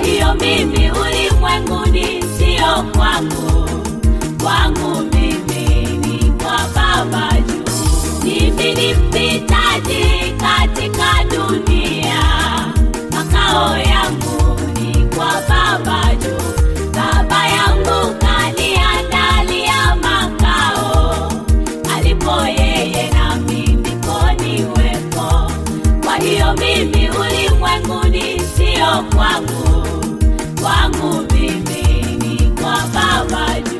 hiyo mimi ulimwenguni sio kwangu, kwangu mimi ni kwa Baba juu. Mimi ni mpitaji katika dunia, makao yangu ni kwa Baba juu. Baba yangu kaniandalia makao, alipo yeye nami ndipo niwepo. Kwa hiyo mimi ulimwenguni sio kwangu, kwangu mimi ni kwa Baba juu.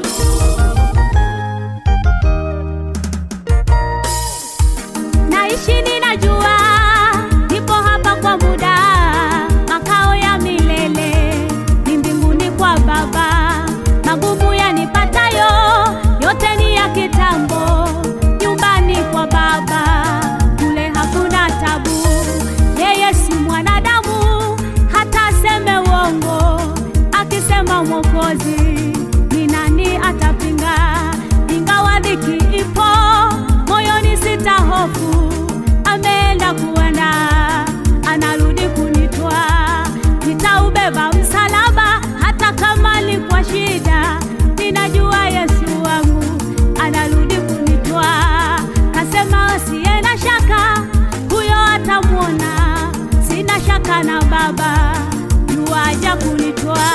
naishi ninajua nipo hapa kwa muda makao ya milele ni mbinguni kwa baba magumu yanipatayo yote ni ya kitambo nyumbani kwa baba kule hakuna tabu yeye si mwanadamu hata aseme uongo akisema mwokozi ni nani atapinga ingawa dhiki ipo moyoni sita hofu ameenda kuenda anarudi kunitwa nitaubeba msalaba hata kama ni kwa shida ninajua yesu wangu anarudi kunitwa kasema asiye na shaka huyo atamwona sina shaka na baba yuaja kunitwa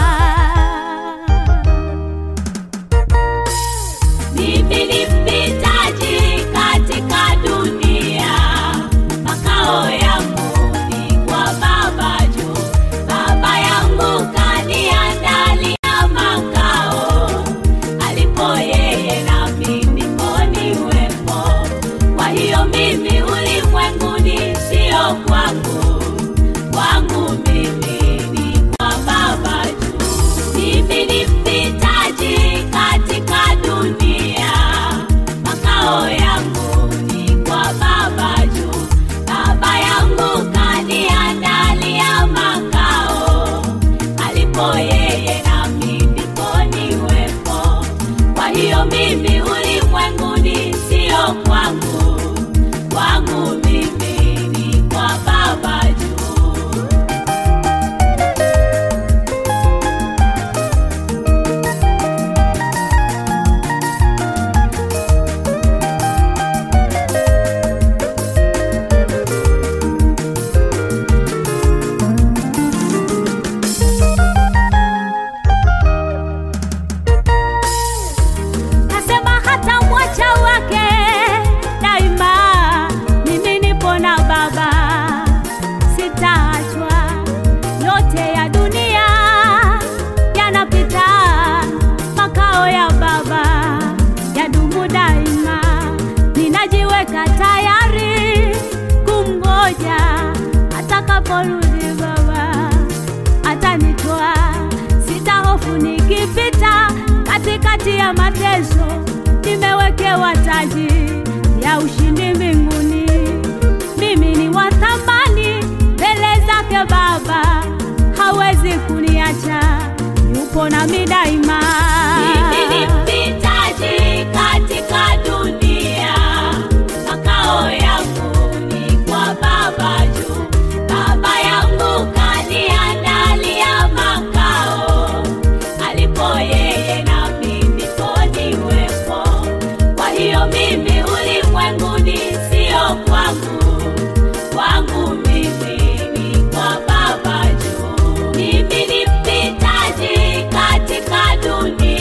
Mimi ni mpitaji katika dunia, makao yangu ni kwa Baba juu. Baba yangu kaniandalia makao, alipo yeye nami ndipo niwepo. Kwa hiyo mimi ulimwenguni sio kwangu, kwangu mimi ni kwa Baba juu. Mimi ni mpitaji katika dunia, makao yangu ni kwa Baba juu. Baba yangu kaniandalia makao, alipo yeye nami ndipo niwepo. Kwa hiyo mimi ulimwenguni sio kwangu, kwangu mimi ni kwa Baba juu. kasema hata mwacha wake daima mimi nipo na baba sitaachwa yote ya dunia yanapita makao ya baba yadumu daima ninajiweka tayari kumgoja atakaporudi baba atanitoa sitahofu nikipita katikati ya mateso nimewekewa taji ya ushindi mbinguni mimi ni wa thamani mbele zake baba hawezi kuniacha yupo nami daima Mimi ni mpitaji katika dunia, makao yangu ni kwa Baba juu. Baba yangu kaniandalia makao, alipo yeye nami ndipo niwepo. Kwa hiyo mimi ulimwenguni sio kwangu, kwangu mimi ni kwa Baba juu. Mimi ni mpitaji katika dunia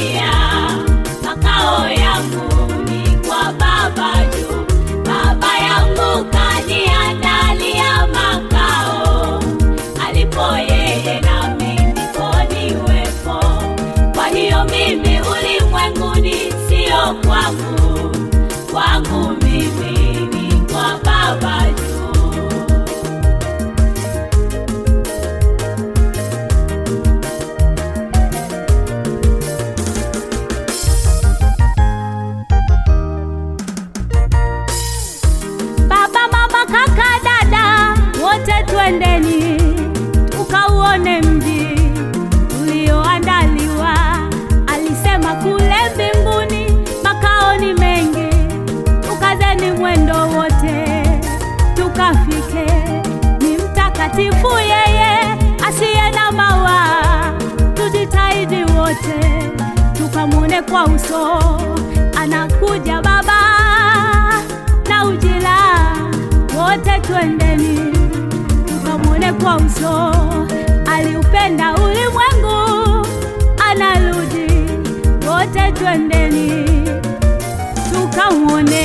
wote tukamwone kwa uso. Anakuja Baba na ujira, wote twendeni tukamwone kwa uso. Aliupenda ulimwengu, anarudi, wote twendeni tukamwone